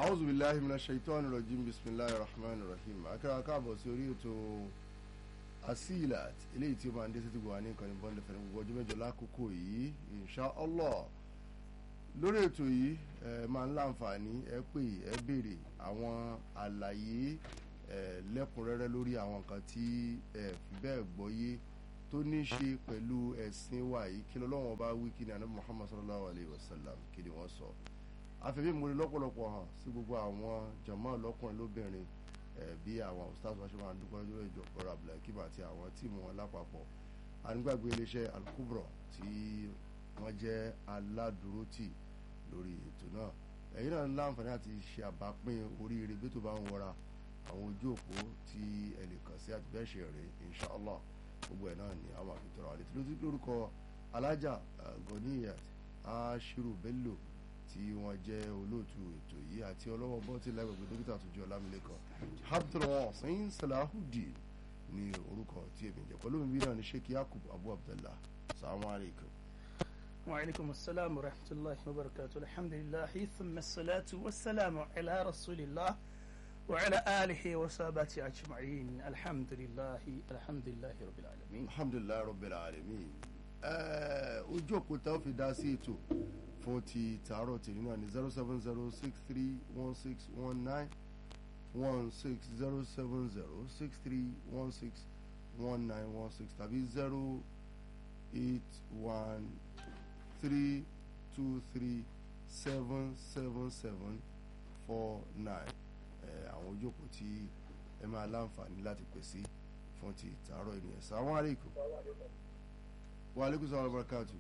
a'udhu billahi minash shaitani rajim bismillahir rahmanir rahim akẹ́wà káàbọ̀ sí orí ètò asilat eléyìí tí ó máa ń dé sí ti gbọ̀wá ní ìkànnì bọ́ndẹ̀ fẹ́ni gbogbo ọjọ́ mẹ́jọ lákòókò yìí insha allah lórí ètò yìí ẹ máa ń láǹfààní ẹ pè ẹ béèrè àwọn àlàyé ẹ lẹ́kùnrẹ́rẹ́ lórí àwọn nǹkan tí ẹ fi bẹ́ẹ̀ gbọ́yé tó ní ṣe pẹ̀lú ẹ̀sìn wa yìí kí lọ́wọ́n bá wí kí ni ànábì muhammad sallallahu alayhi wa sallam kí ni wọ́n sọ àfẹ́fẹ́ ìmúre lọ́pọ̀lọpọ̀ hàn sí gbogbo àwọn jàmáà lọ́kùnrin lóbìnrin bí àwọn ustaz wa ṣe máa ń dúpẹ́ lórí ìjọ ọ̀rọ̀ abdulhakeem àti àwọn tíìmù wọn lápapọ̀ ànígbàgbé iléeṣẹ́ alukubro tí wọ́n jẹ́ aládùúrótì lórí ètò náà ẹ̀yin náà ń láǹfààní àti ṣe àbápín oríire bí tó bá ń wọra àwọn ojú òpó tí ẹ lè kàn sí àti bẹ́ẹ̀ ṣe rẹ̀ inshallah gbogbo ẹ̀ náà ni àwọn àfitọ́rọ̀ àlejò lórúkọ alájà Goniyat Ashiru Bello tí wọ́n jẹ́ olóòtú ètò yìí àti ọlọ́wọ́ bọ́tí lágbègbè dókítà àtúnjọ ọlámilẹ́kan abdulwasin salahudeen ní orúkọ tí èmi jẹ́ pẹ̀lú mi náà ní sheikh yakub abu abdullah salamu alaykum. وعليكم السلام ورحمة الله وبركاته الحمد لله ثم الصلاة والسلام على رسول الله وعلى آله وصحبه أجمعين الحمد لله الحمد لله رب العالمين alhamdulilayi rabbil alamin ojú òpó tá a fi dá sí ètò fún ti tààrọ̀ tèmi náà ní zero seven zero six three one six one nine one six zero seven zero six three one six one nine one six tàbí zero eight one three two three seven seven seven four nine àwọn ojú òpó tí ẹ máa láǹfààní láti pèsè fún ti tààrọ̀ ènìyàn sàwọn àríkù wa aleykum salaam wa barakatu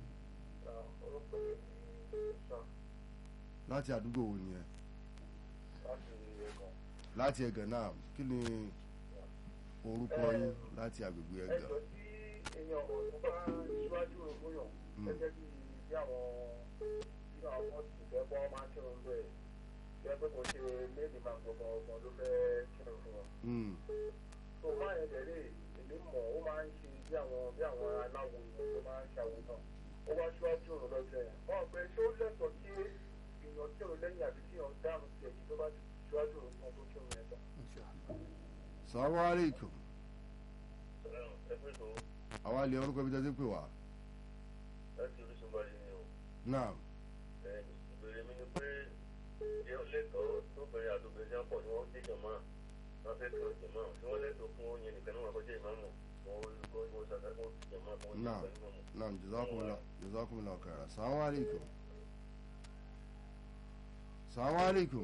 láti àdúgbò wo nìyẹn láti ẹ̀gàn náà kí ni orúkọ yín láti agbègbè ẹ̀gàn. ẹjọ́ tí èèyàn ọ̀tún bá ṣíwájú ògbóyàn gẹ́gẹ́ bí bí àwọn bí àwọn ọmọ sì fẹ́ bọ́ máa ń kírun bẹ́ẹ̀ jẹ́ pé kò ṣe méjì máa gbọ̀ngàn ọgbọ̀n ló fẹ́ kírun fún wọn. tó máa yẹn dẹ̀ lè èmi mọ̀ ó máa ń ṣe bí àwọn bí àwọn aláwo ìwọ̀n tó máa ń ṣàwò náà ó wá ṣíwájú òun lọ́jọ́ yẹn. wọ́n pẹ́ ṣé ó lẹ́tọ̀ọ́ kí èèyàn kírun lẹ́yìn àbí kí èèyàn dáhùn sí ẹ̀yìn tó bá ti ṣíwájú òun kan tó kírun yẹn tán. salamu aleykum àwa lè orúkọ ibi tẹ́tí pè wá. láti orísun bá yín ni o. náà ìbéèrè mi ni pé ṣé ó lẹ́tọ̀ọ́ tó bẹ̀rẹ̀ àdóbẹ̀rẹ̀ jápọ̀ ni wọ́n dé jọ̀mọ́ wọ́n fẹ́ tó jọ̀mọ́ tí wọ́n lẹ́tọ̀ọ́ fún oúnjẹ nìkan náà kọjá ìmáàmù wọ́n kọ́ ìwọ sàkà kó jọ̀mọ́ kó jẹ́ náà pẹ̀lú mọ́mù. náà jazakumullah jazakumullah khaira salamu aleykum salamu aleykum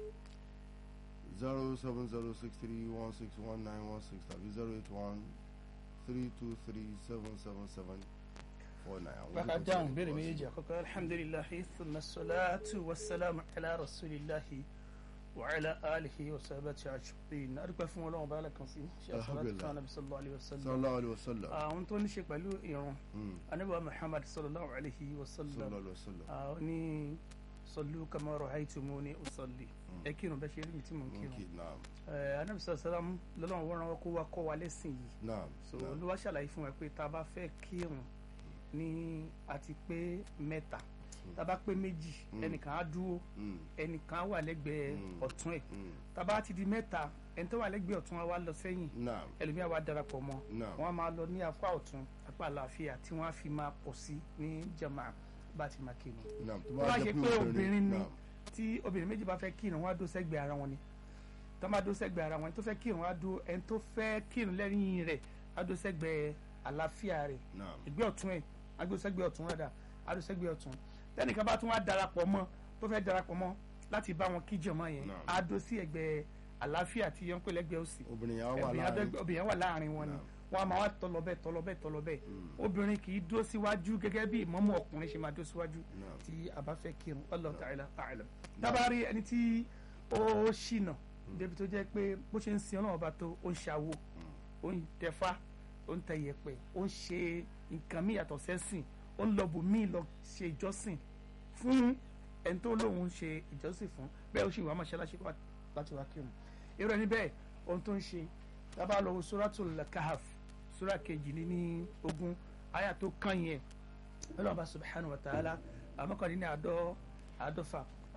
zero seven zero six three one six one nine one six tàbí zero eight one three two three seven seven seven four nine. àwọn bàbá ojú kò dáhùn tí béèrè ì méjèèjì àkọ́kọ́ alhamdulilahi thumma salatu wa salamu ala rasulillahi wa ala alihi wa sahabati ajma'in adúpẹ́ fún ọlọ́run bá alákan sí ṣe àṣàlátì Alhamdulillah. fún anabi sallallahu alayhi wa sallam sallallahu alayhi wa sallam. àwọn tó ní ṣe pẹ̀lú ìrun Mm, anabi muhammad sallallahu alayhi wa sallam sallallahu alayhi wa sallam. àwọn ní sallu kama ra'aytumuni usalli ẹ kírun bẹ́ẹ̀ ṣe rí mi tí mò ń kírun okay naam Eh, anabi sallallahu alayhi wa sallam lọ́lọ́run wọ́n rán wa kó wa kọ́ wa lẹ́sìn yìí naam so naam olúwa ṣàlàyé fún wa pé tá a bá fẹ́ kírun ní àti pé mẹ́ta tá a bá pé méjì ẹnìkan á dúró Mm, ẹnìkan á wà lẹ́gbẹ̀ẹ́ Mm. ọ̀tún ẹ̀ mm, tá a bá ti di mẹ́ta ẹni tó wà lẹ́gbẹ̀ẹ́ ọ̀tún wa wá lọ sẹ́yìn naam ẹlòmíà wá darapọ̀ mọ́ naam wọ́n á máa lọ ní apá ọ̀tún apá àlàáfíà tí wọ́n á fi máa pọ̀ sí ní jama bá a ti máa kírun naam tó tó bá bá jẹ́ ṣe pé pé obìnrin ni naam tí obìnrin méjì bá fẹ́ kírun wọ́n á dó sẹ́gbẹ̀ẹ́ ara wọn ni tó bá dó sẹ́gbẹ̀ẹ́ ara wọn ẹni tó fẹ́ kírun á dó ẹni tó fẹ́ kírun lẹ́yìn rẹ̀ á dó sẹ́gbẹ̀ẹ́ àlàáfíà rẹ̀ naam ẹgbẹ́ ọ̀tún ẹ̀ agbésẹ́gbẹ́ ọ̀tún rẹ̀ dà agbésẹ́gbẹ́ ọ̀tún tẹ́nìkan bá tún wá darapọ̀ mọ́ tó fẹ́ darapọ̀ mọ́ láti bá wọn kíjọ mọ́ yẹn Naam. á dó sí ẹgbẹ́ àlàáfíà tí yẹn ń pè lẹ́gbẹ́ òsì obìnrin yà wà obìnrin láàrin adẹ́gbẹ́- obìnrin yẹn wà láàrin wọn ni Naam. wọn a máa wá tọlọbẹ tọlọbẹ tọlọbẹ obìnrin kì í dó síwájú gẹ́gẹ́ bí ìmọ̀mù ọkùnrin ṣe máa dó síwájú Naam. tí a bá fẹ́ kírun Allahu ta'ala a'lam dábàárí ẹni tí ó ṣìnà débi tó jẹ́ pé bó ṣe ń sin ọlọ́run ọba tó ó ń ṣàwo ó ń tẹfá ó ń tẹ yẹ̀pẹ̀ ó ń ṣe nǹkan míì yàtọ̀ sẹ́sìn ó ń lọ bò míì lọ ṣe ìjọsìn fún ẹni tó lóun ṣe ìjọsìn fún bẹ́ẹ̀ ó sì wà mọ́ṣáláṣí wá- láti wá kírun irú ẹni bẹ́ẹ̀ ohun tó ń ṣe dábàá lọ wo suratul kahf sura kejì ní ní ogún àyà tó kàn yẹn ọlọ́run bá subhanahu wa ta'ala àmọ́kànlélẹ́ ní àádọ́ àádọ́fà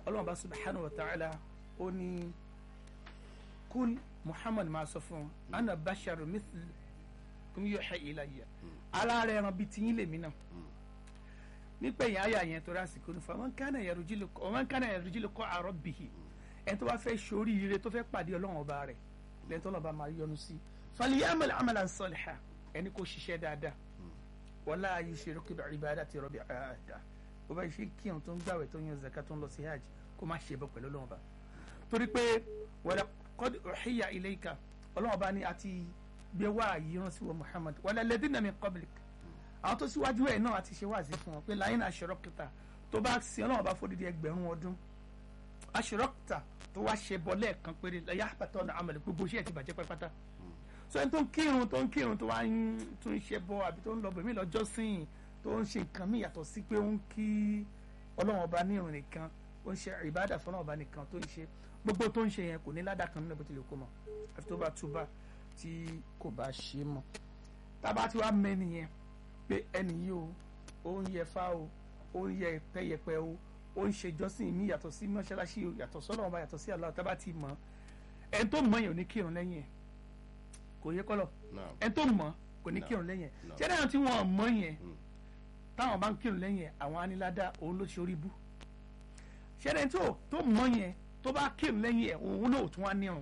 ọlọ́run bá subhanahu wa ta'ala ó ní kul muhammad máa sọ fún un ana basharu mithl kum yuha ilayya alára ẹran bíi tiyín lèmi náà nípa èyàn àyà yẹn tó rásìkò ní fún ọmọ nkánà yarujil qa'a rabbihi ẹni tó bá fẹ́ sórí ire tó fẹ́ pàdé ọlọ́run ọba rẹ̀ lẹ́yìn tó lọ́ba máa yọ́nú sí falyamal amalan salihan ẹni kò ṣiṣẹ́ dáadáa wala yushrik bi ibadati rabbi ahada bó bá ṣe kírun tó ń gbàwẹ̀ tó ń yan zaka tó ń lọ sí hajj kó má ṣe bọ́ pẹ̀lú ọlọ́run ọba torí pé wala qad uhiya ilayka ọlọ́run ọba ni àti gbé wá yìí rán sí wa muhammad wala ladina min qablik àwọn tó síwájú ẹ̀ náà àti ṣe wáàsí fún wọn pé láyé náà aṣọ́rọ́kìtà tó bá sin ọlọ́run bá fòdìdí ẹgbẹ̀rún ọdún aṣọ́rọ́kìtà tó wá ṣe bọ́ lẹ́ẹ̀kan péré láyé àpàtà ọ̀nà àmàlẹ̀ gbogbo iṣẹ́ ti bàjẹ́ pátápátá so ẹni tó ń kírun tó ń kírun tó wá ń tún ń ṣe bọ́ àbí tó ń lọ bẹ̀mí lọ́jọ́ sìn tó ń ṣe nǹkan mí yàtọ̀ sí pé ó ń kí ọlọ́run ọba nírun nìkan ó ń ṣe ìbádà fún ọlọ́run ọba nìkan tó ń ṣe gbogbo tó ń ṣe yẹn kò ní ládàá kan nínú bó tilẹ̀ kó mọ̀ àfi tó bá túbà tí kò bá ṣe mọ́ tábà tí wàá mẹ́ni yẹn pé ẹnì yìí o ó ń yẹ fá o ó ń yẹ pẹyẹpẹ o ó ń ṣe jọ́sìn mi yàtọ̀ sí mọ́ṣáláṣí o yàtọ̀ sọ́nà ọba yàtọ̀ sí Allah tábà ti mọ̀ ẹni tó mọ̀ yẹn ò ní kírun lẹ́yìn ẹ̀ kò yẹ kọ́lọ̀ ẹni tó mọ̀ kò ní kírun lẹ́yìn ẹ̀ ṣé dáhùn tí wọ́n mọ̀ yẹn táwọn bá ń kírun lẹ́yìn ẹ̀ àwọn anilada òun ló ṣe orí bú ṣé dáhùn tó tó mọ̀ yẹn tó bá kírun lẹ́yìn ẹ̀ òun ló tún wá nírun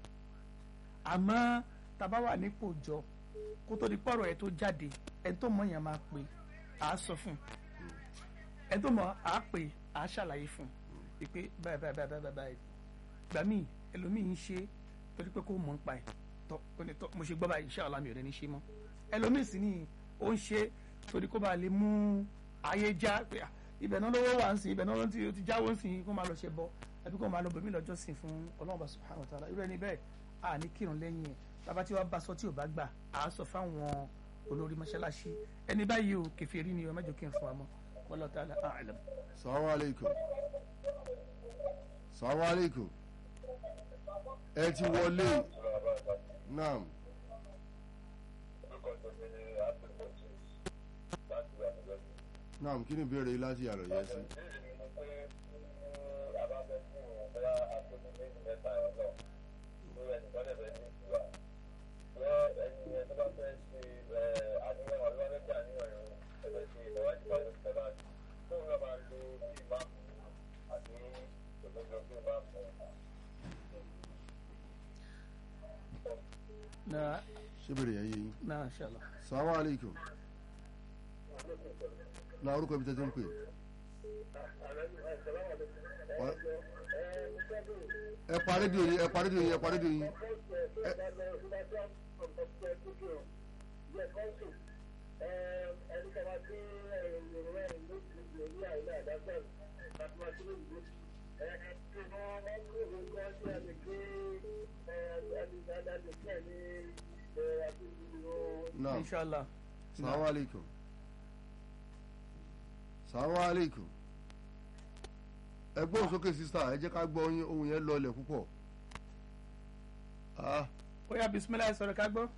àmọ́ tàbá wà nípò jọ kó tó di pọ̀rọ̀ ẹ̀ tó jáde ẹni tó mọ̀ yẹn máa pè á sọ fún ẹni tó mọ̀ á pè á ṣàlàyé fún ìpè báyìí báyìí báyìí báyìí báyìí gbà mí ẹlòmíì ń ṣe torí pé kó mọ̀ ń pa ẹ̀ tọ́ ó ní tọ́ mo ṣe gbọ́ báyìí insha Allah mi ò rẹ̀ ní ṣe mọ́ ẹlòmíì sì ni ó ń ṣe torí kó bá lè mú ayé já pé ibẹ̀ náà lówó wà ń sìn ibẹ̀ náà ti jáwó ń sìn kó máa lọ ṣe bọ́ àbí kó máa lọ bòmí lọ́jọ́ sìn fún Ọlọ́run subhanahu wa ta'ala irú ẹni bẹ́ẹ̀ à ní kírun lẹ́yìn ẹ̀ bàbá tí wàá bá sọ tí ò bá gbà á sọ fáwọn olórí mọ́ṣáláṣí ẹni báyìí o kèfèrí ni o mẹ́jọ kí n fún wa mọ́ wallahu ta'ala a'lam. salamu aleykum salamu aleykum ẹ ti wọlé naam naam kí ni ìbéèrè yìí láti yàrá yẹn sí. na ṣé bèrè yẹn yé yín. na inshallah. salamu aleykum na orúkọ ibi tẹ́tí ń pè. ẹ pa rédíò yín ẹ pa rédíò yín ẹ pa rédíò yín. naam inshallah. salamu aleykum salamu aleykum ẹ gbóhùn sókè sísá ẹ jẹ́ ká gbọ́ yín ohun yẹn lọlẹ̀ púpọ̀ ah ó yá bisimilayi sọ̀rọ̀ ká gbọ́.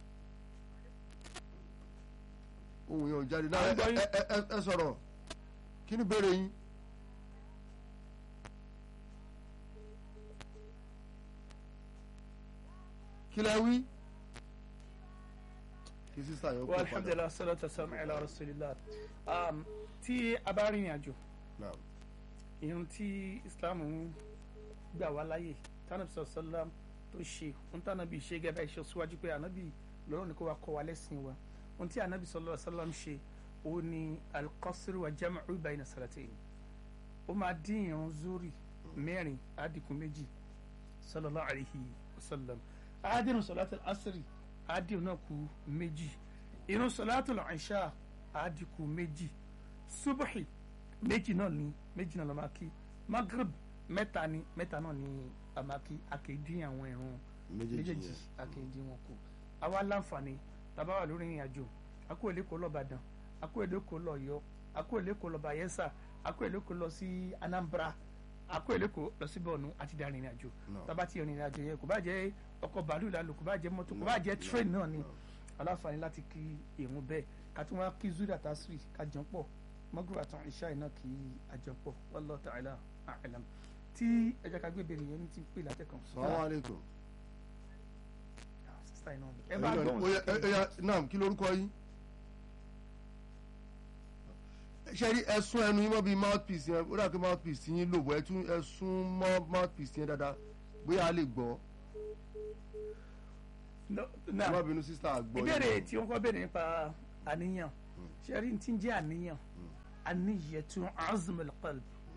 ohun yẹn ò jáde náà À ń ẹ gbọ́ yín. ẹ- ẹ- ẹ sọ̀rọ̀ kí ni ìbéèrè yín. kí lẹ wí. kí sísá yẹn ó wa pè padà. alhamdulilah salatu wasalam ala rasulillah um, tí a bá rìnrìn àjò Naam. irun tí islam ń gbà wá láyè tánàbí sọ̀sọ́lám tó ṣe ń tánàbí ṣe gẹ́gẹ́ bá iṣẹ́ síwájú pé ànábì lọ́rọ̀ ní kó wa kọ́ wa lẹ́sìn wa ohun tí ànábì sọ̀sọ́lám ṣe ó ní alqasr wa jam'u bayna salatayn ó máa dín irun zuri mẹ́rin àdínkù méjì sallallahu alayhi wa sallam àádìrún sọ̀látù asiri àádìrún náà kù méjì irun sọ̀látù ìṣá àádìkù méjì subuhi méjì náà ni méjì náà ló máa kí magrib mẹ́ta ni mẹ́ta náà ni a máa kí akéèdín àwọn ìrun méjèèjì méjèèjì yẹn. akéèdín wọn kù àwa láǹfààní tàbá wà lórí ìrìn àjò akó èlékò lọ Ìbàdàn akó èlékò lọ Ọ̀yọ́ akó èlékò lọ Bayelsa akó èlékò lọ sí Anambra akó èlékò lọ sí Borno àti darí ìrìn àjò Náà. tàbá ti ìrìn àjò yẹn kò bá jẹ́ ọkọ̀ bàálù lálù kò bá jẹ́ mọ́tò kò bá jẹ́ train náà ni aláǹfààní láti kí ìrun bẹ́ẹ̀ ká tún wá kí zuri àtàsírì ká jọ pọ̀ mọ́gùrù àtàn ìṣá iná kí àjọpọ̀ wallahu ta'ala a'lam tí ẹ jẹ́ ká gbé ìbéèrè yẹn ní ti pè látẹ̀kàn. salamu alaikum. sísá iná ẹ bá Ẹ̀yin náà ni- gbóhùn ó yá- ẹ- ẹ yá, naam kí lorúkọ yín. ṣe rí ẹsùn ẹnu yín mọ́ bíi mouthpiece yẹn ó dà pé mouthpiece yín lò bọ́ ẹtún ẹsùn mọ́ mouthpiece yẹn dáadáa bóyá a lè gbọ́ No, ẹ now, má bínú sísá àgbọ̀ yín. ìbéèrè tí wọ́n kọ́ béèrè nípa àníyàn ṣe rí ti ń jẹ́ àníyàn àníyẹ̀tú azmul qalb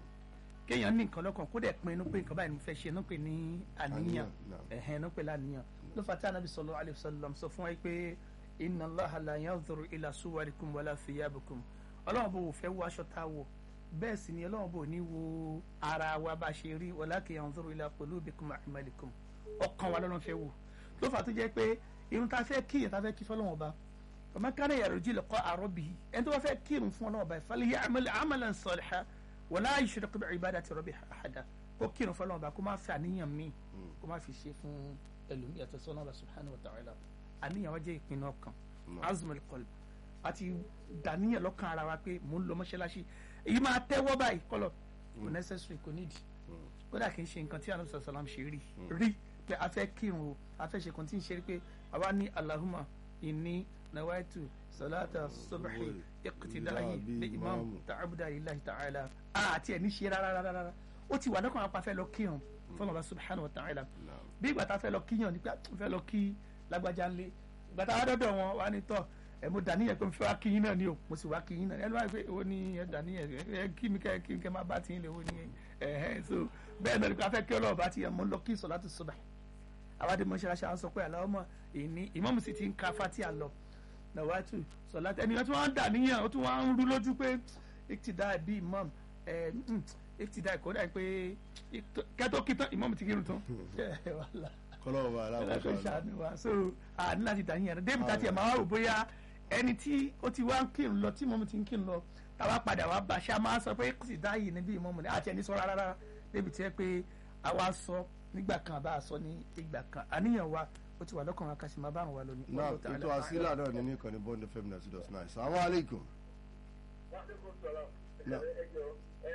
kéèyàn ní nǹkan lọ́kàn kó dẹ̀ pinnu pé nǹkan báyìí ni mo fẹ́ ṣe ní pè ní àníyàn Àníyàn, naam. ẹ̀hẹ́n ní pè láníyàn ló fà tí anabi sallallahu alayhi wa sallam sọ fún wa pé inna Allaha la yanzuru ila suwarikum wala thiyabikum ọlọ́run bò fẹ́ wo aṣọ tá a wọ̀ bẹ́ẹ̀ sì ni ọlọ́run bò ní wo ara wa bá ṣe rí walakin yanzuru ila qulubikum wa a'malikum ọkàn wa lọ́lọ́run fẹ́ wò ló fà tó jẹ́ pé irun tá a fẹ́ kíyàn tá a fẹ́ kí fọlọ́run ọba ọmọ kan náà yàrá ojú lè kọ́ àrọ́ bì í ẹni tó bá fẹ́ kírun fún ọlọ́run ọba ìfàlẹ́ yẹ amalan salihan wala yushrik bi ibadati rabbi ahada kó kírun fún ọlọ́run ọba kó má fi àníyàn míì kó má fi ṣe fún ẹlòmíì àti sọ́nà ọba subhanahu wa ta'ala àníyàn wa jẹ́ ìpinnu ọkàn azmul qalb àti dàníyàn lọ́kàn ara wa pé mò ń lọ mọ́ṣáláṣí èyí máa tẹ́wọ́ báyìí kọ́lọ̀ kò necessary kò nídìí kódà kì í ṣe nǹkan tí anabi sallallahu alaihi wasallam ṣe rí rí pé a fẹ́ kírun o a fẹ́ ṣe kan tí ń ṣe rí pé àwa ní Allahumma inni nawaitu salata subhi iqtidahi bi imam ta'abuda lillahi ta'ala àti ẹ̀ ní ṣe rárá rárá ó ti wà lọ́kàn apá fẹ́ lọ kírun fún ọba subhanahu wa ta'ala bí ìgbà tá a fẹ́ lọ kíyàn nípa fẹ́ lọ kí lágbájá ńlé ìgbà tá a dọ́dọ̀ wọn wá ní tọ́ ẹ mo dàníyàn pé mo fẹ́ wá kí yín náà ni o mo sì wá kí yín náà ẹni wáyé pé owó ní ẹ dàníyàn ẹ kí mi kẹ kí mi kẹ máa bá tiyín lè owó ní ẹ ẹ so bẹ́ẹ̀ náà ni a fẹ́ kí ọlọ́run bá ti yàn mo lọ kí salatu subh àwádìí mọ́ṣáláṣí àwọn sọ pé Allahumma ìní ìmáàmù sì ti ń ka Fatiha lọ nàwátù sọláàtì ẹni tí wọ́n ń dàníyàn ó tún wọ́n ń rú lójú pé ìtìdá bí ìmáàmù ẹ ìtìdá ìkọ́dà pé kẹ́tọ́ kí tán ìmáàmù ti kírun tán ẹ wàhálà kọlọ́wọ́ bá aláwọ̀ ẹlẹ́kọ̀ọ́ ìṣàánú wa so àní láti dà yín yẹn débi tá tiẹ̀ máa wá rò bóyá ẹni tí ó ti wá ń kírun lọ tí mọ́mú ti ń kírun lọ táwa padà wá bá ṣe a máa sọ pé kò sì dá yìí níbí ìmọ̀mù ni àti ẹni sọ rárá débi tí ẹ pé àwa sọ nígbà kan àbá sọ ní ìgbà kan àníyàn wa ó ti wà lọ́kàn wa ká sì máa bá àwọn wa lónìí. náà ètò àsílà náà ní nìkan ní bond fm ninety dot nine salamu aleykum. Wàhálẹ́kùn sọ̀rọ̀ Náà. ẹjọ́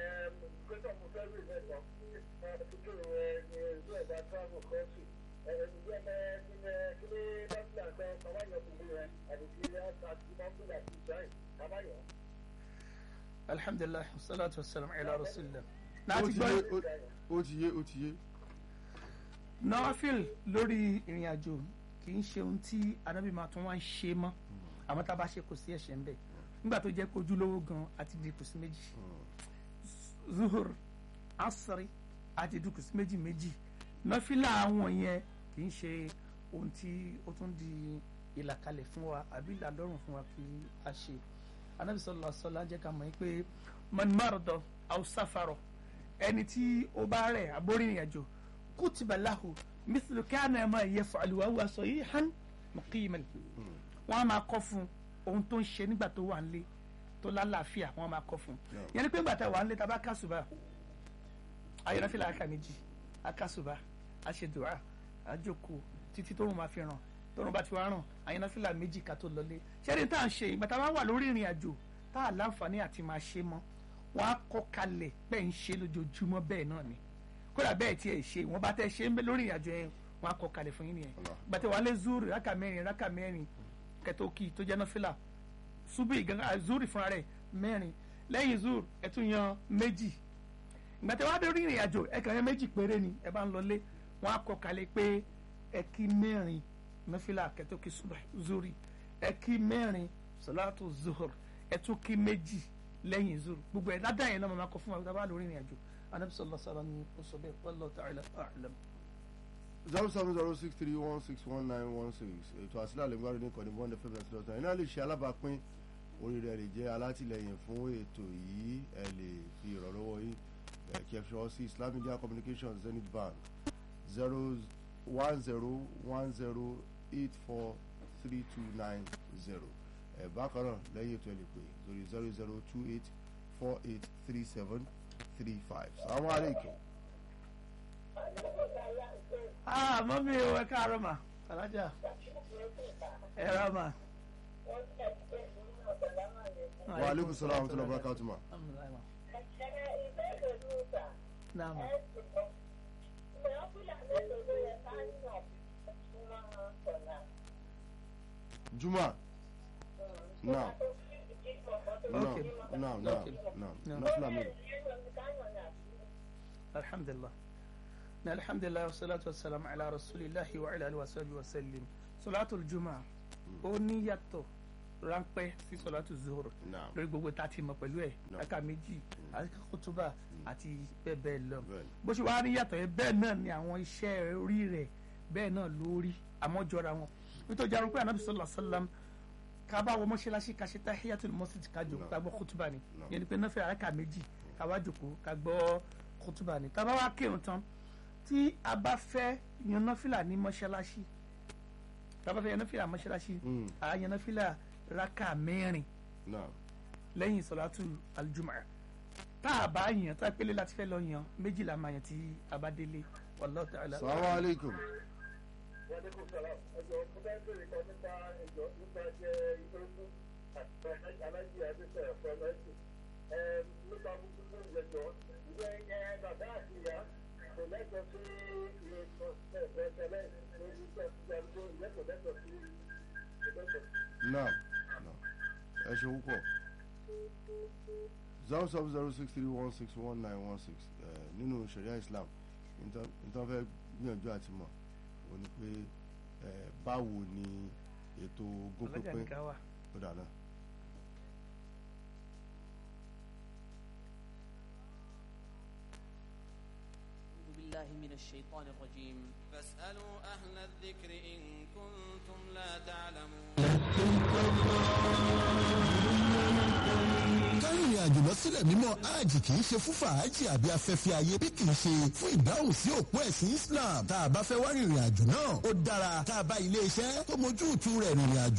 gbẹ́sọ̀ mo fẹ́ rí mẹ́sàn án tuntun ẹ̀ ní ìlú ẹ̀dá travel country ẹ̀ ǹjẹ́ ẹ̀ ní ẹ̀ kí ní dọ́kítà sọ kàmáyọ̀ tuntun rẹ̀ àti kí ẹ̀ àti mọ́tòlá ti sáì kàmáyọ̀. alhamdulilah salatu wa salam ala rasulillah. ó láti ti gbọ́ yé ó- ó ti yé ó ti yé. nawafil lórí ìrìn àjò kì í ṣe ohun tí anábì máa tún wá ń ṣe mọ́ àmọ́ tá a bá ṣe kò sí ẹ̀ṣẹ̀ ń bẹ̀ nígbà tó jẹ́ kojú lówó gan àti di kùsì méjì zuhur asiri àti di kùsì méjì méjì nọ́fìlà àwọn yẹn kì í ṣe ohun tí ó tún di ìlàkalẹ̀ fún wa àbí ìlàlọ́rùn fún wa kí a ṣe anábì sallallahu alaihi wasallam jẹ́ ká mọ̀ yín pé man marada aw safara ẹni tí ó bá rẹ̀ àbórí ìrìn àjò kutiba lahu mithlu kana ma yaf'alu wa huwa sahihan muqiman wọn a máa kọ fún ohun tó ń ṣe nígbà tó wà nílé tó lálàáfíà wọn a máa kọ fún Yeah. yẹn ni pé nígbà tá a wà nílé tá a bá kásùbà ayọ̀nàfíà aka méjì akásùbà aṣèdùrà àjòkó títí tóun máa fi ràn tóun bá ti wá ràn ayọ̀nàfíà méjì ká tó lọlé ṣẹ́ni tá à ń ṣe ìgbà tá a bá wà lórí ìrìn àjò tá a láǹfààní àti máa ṣe mọ́ wọn á kọ́ kalẹ̀ bẹ́ẹ̀ ń ṣe lójoojúmọ́ bẹ́ẹ̀ náà ni kódà bẹ́ẹ̀ tiẹ̀ ṣe wọ́n bá tẹ́ ṣe ń bẹ lórí ìrìn àjò yẹn wọn á kọ́ kalẹ̀ fún yín nìyẹn Allah. gbàtẹ́ wà lé zuri rákà mẹ́rin rákà mẹ́rin kẹtọ́kì tó jẹ́ nọ́fìlà ṣubú ìgangan zuri fúnra rẹ̀ mẹ́rin lẹ́yìn zuri ẹ tún yan méjì gbàtẹ́ wà lórí ìrìn àjò ẹ kàn yan méjì péré ni ẹ bá ń lọlé wọn á kọ́ kalẹ̀ pé ẹ kí mẹ́rin nọ́fìlà kẹtọ́kì zuri ẹ kí mẹ́rin sọláàtù zuhur ẹ tún kí méjì lẹ́yìn zuri gbogbo ẹ̀ ládàá yẹn náà máa kọ fún wa tá a bá lórí ìrìn àjò anabi sallallahu alaihi wasallam ni ó sọ bẹ́ẹ̀ wallahu ta'ala a'lam. zero seven zero six three one six one nine one six ètò àsílà lè gbárùn ní ìkànnì bond fm ninety dot nine iná lè ṣe alábàápín oríire ẹ lè jẹ́ alátìlẹyìn fún ètò yìí ẹ lè fi ìrànlọ́wọ́ yín ẹ kí ẹ fi ṣọwọ́ sí Islam Media Communications Zenith Bank zero one zero one zero eight four three two nine zero ẹ bákan náà lẹ́yìn ètò ẹ lè pè lórí zero zero two eight four eight three seven three five salamu aleykum. ah mọ́mí o ẹ káàárọ̀ mà alájà ẹ rà mà. wa aleykum salaam wa rahmatulahi wa barakatuh ma. Alhamdulillah, ma. náà mà. juma now now Okay. now now Okay. now No. nafila mélòó alhamdulilah na alhamdulilah wasalaatu wasalaamu ala rasulillahi wa ala alihi wa sahbihi wa sallim sọláàtù juma ó ní yàtọ̀ ráńpẹ́ sí sọláàtù zuhur now lórí gbogbo tá a ti mọ̀ pẹ̀lú ẹ̀ No. aka méjì àti kótóbà àti bẹ́ẹ̀ bẹ́ẹ̀ lọ bẹ́ẹ̀ ni. bó ṣe wá ní yàtọ̀ yẹn bẹ́ẹ̀ náà ni àwọn iṣẹ́ orí rẹ̀ bẹ́ẹ̀ náà lórí àmọ́ jọra wọn nítorí jarun pé anabi sallallahu alaihi wasallam ká bá wọ mọ́ṣáláṣí ká ṣe tahiyatul masjid ká jòkó ká gbọ́ kótóbà ni No. yẹn ni pé náà fẹ́ àràkà méjì ká wá jòkó ká gbọ́ kótóbà ni tá a bá wá kírun tán tí a bá fẹ́ yan náfìlà ní mọ́ṣáláṣí tá a bá fẹ́ yan náfìlà mọ́ṣáláṣí Mm. à yan náfìlà rákà mẹ́rin now lẹ́yìn sọ̀látù aljum'a tá a bá yàn tá a pélé láti fẹ́ lọ yàn méjìlá máa yàn tí a bá délé wallahu ta'ala. salamu alaikum wọ́n ní kò sọ̀rọ̀ ẹjọ́ mo fẹ́ bèrè kan nípa ẹjọ́ nípa jẹ́ ìgbésùn àti alájí àdéṣe ẹ̀fọ́ lẹ́sìn nípa gbogbo ìgbẹ́jọ́ ìwé ẹ̀ bàbá àti ìyá kò lẹ́tọ̀ọ́ sí ilé ẹ̀fọ́ ẹ̀fẹ́lẹ́ lórí ìgbẹ́jọ́ ìwé kò lẹ́tọ̀ọ́ sí ìgbẹ́jọ́. now now ẹ ṣe púpọ̀ zero seven zero six three one six one nine one six nínú sharia islam nítorí fẹ́ gbìyànjú àti mọ̀ ò ní pé eh, báwo ni ètò ogún ọlọ́jà pínpín nìkan wà. ó dáná. أعوذ بالله من الشيطان الرجيم فاسألوا أهل الذكر إن كنتم لا تعلمون kárìnrìn àjò lọ sílẹ̀ mímọ́ hajj kì í ṣe fún fàájì àbí afẹ́fẹ́ ayé bí kì í ṣe fún ìdáhùn sí òpó ẹ̀sìn Islam tá a bá fẹ́ wá rìnrìn àjò náà ó dára tá a bá ilé iṣẹ́ tó mójú ìtú rẹ̀ rìnrìn àjò